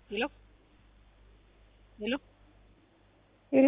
ሄሎ ሄሎ ሄሎ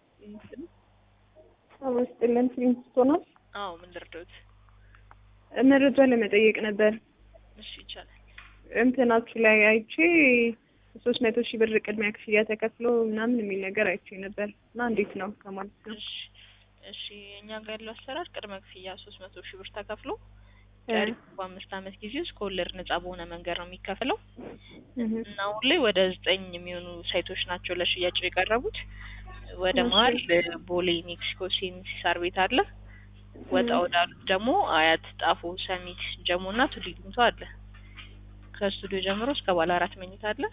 አመስጥልን ፊልምስቶ ነው። አዎ ምን ልርዳዎት? መረጃ ለመጠየቅ ነበር። እሺ ይቻላል። እንትናችሁ ላይ አይቼ ሶስት መቶ ሺህ ብር ቅድሚያ ክፍያ ተከፍሎ ምናምን የሚል ነገር አይቼ ነበር እና እንዴት ነው ከማለት ነው? እሺ እሺ እኛ ጋር ያለው አሰራር ቅድመ ክፍያ ሶስት መቶ ሺህ ብር ተከፍሎ ቀሪ በአምስት ዓመት ጊዜ ውስጥ ከወለድ ነጻ በሆነ መንገድ ነው የሚከፍለው እና አሁን ላይ ወደ ዘጠኝ የሚሆኑ ሳይቶች ናቸው ለሽያጭ የቀረቡት። ወደ መሀል ቦሌ ሜክሲኮ ሲኤምሲ ሳር ቤት አለ። ወጣ ወዳሉት ደግሞ አያት፣ ጣፎ፣ ሰሚት፣ ጀሞ እና ቱሊ ዲምቱ አለ። ከስቱዲዮ ጀምሮ እስከ ባለ አራት መኝታ አለ።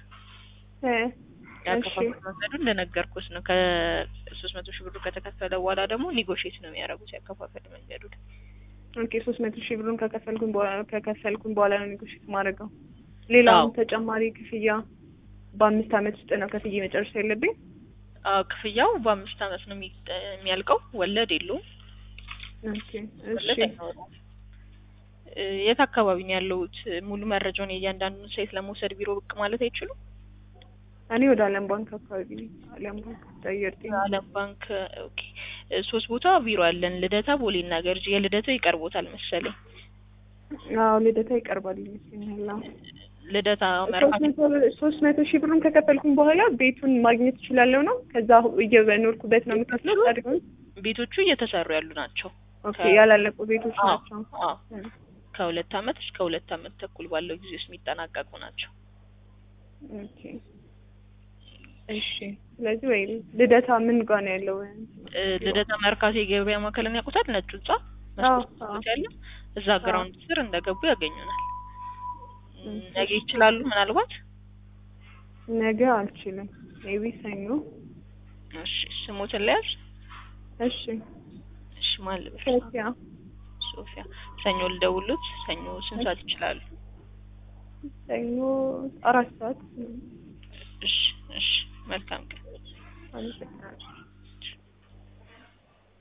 ያከፋፈል መንገዱ እንደነገርኩት ነው። ከሶስት መቶ ሺህ ብሩ ከተከፈለ በኋላ ደግሞ ኒጎሽት ነው የሚያደርጉት ያከፋፈል መንገዱ። ኦኬ ሶስት መቶ ሺህ ብሩን ከከፈልኩኝ በኋላ ከከፈልኩኝ በኋላ ነው ኒጎሽት ማድረገው። ሌላውን ተጨማሪ ክፍያ በአምስት ዓመት ውስጥ ነው ከፍዬ መጨረሻ ያለብኝ። አዎ ክፍያው በአምስት ዓመት ነው የሚያልቀው። ወለድ የለውም። ኦኬ ወለድ እሺ አይኖረውም። የት አካባቢ ነው ያለሁት? ሙሉ መረጃውን የእያንዳንዱን ሳይት ለመውሰድ ቢሮ ብቅ ማለት አይችሉም? እኔ ወደ አለም ባንክ አካባቢ ነኝ። አለም ባንክ ዳየር ጤና አለም ባንክ ኦኬ። ሶስት ቦታ ቢሮ አለን፣ ልደታ፣ ቦሌ እና ገርጂ። የልደታው ይቀርቦታል መሰለኝ። አዎ ልደታ ይቀርባል ይመስለኛል። አዎ ልደታ ሶስት መርካቶ መቶ- ሶስት መቶ ሺህ ብሩን ከከፈልኩኝ በኋላ ቤቱን ማግኘት እችላለሁ ነው? ከዛ እየኖርኩበት ነው የምከፍለው? አድርገው ቤቶቹ እየተሰሩ ያሉ ናቸው። ኦኬ ያላለቁ ቤቶች አዎ ናቸው። አዎ ከሁለት አመት እስከ ሁለት አመት ተኩል ባለው ጊዜ ውስጥ የሚጠናቀቁ ናቸው። ኦኬ እሺ። ስለዚህ ወይ ልደታ ምን ጋር ነው ያለው? እ ልደታ መርካቶ የገበያ ማዕከልን ያውቁታል? ነጭ ህንጻ አዎ መስኮት አዎ ያለ እዛ ግራውንድ ስር እንደገቡ ያገኙናል። ም፣ ነገ ይችላሉ ምናልባት? ነገ አልችልም። ሜቢ ሰኞ። እሺ ስሞትን ለያዝ። እሺ እሺ ማን ልበል? ሶፊያ ሶፊያ። ሰኞ ልደውሉት። ሰኞ ስንት ሰዓት ይችላሉ? ሰኞ አራት ሰዓት እሺ እሺ መልካም ቀን። አመሰግናለሁ።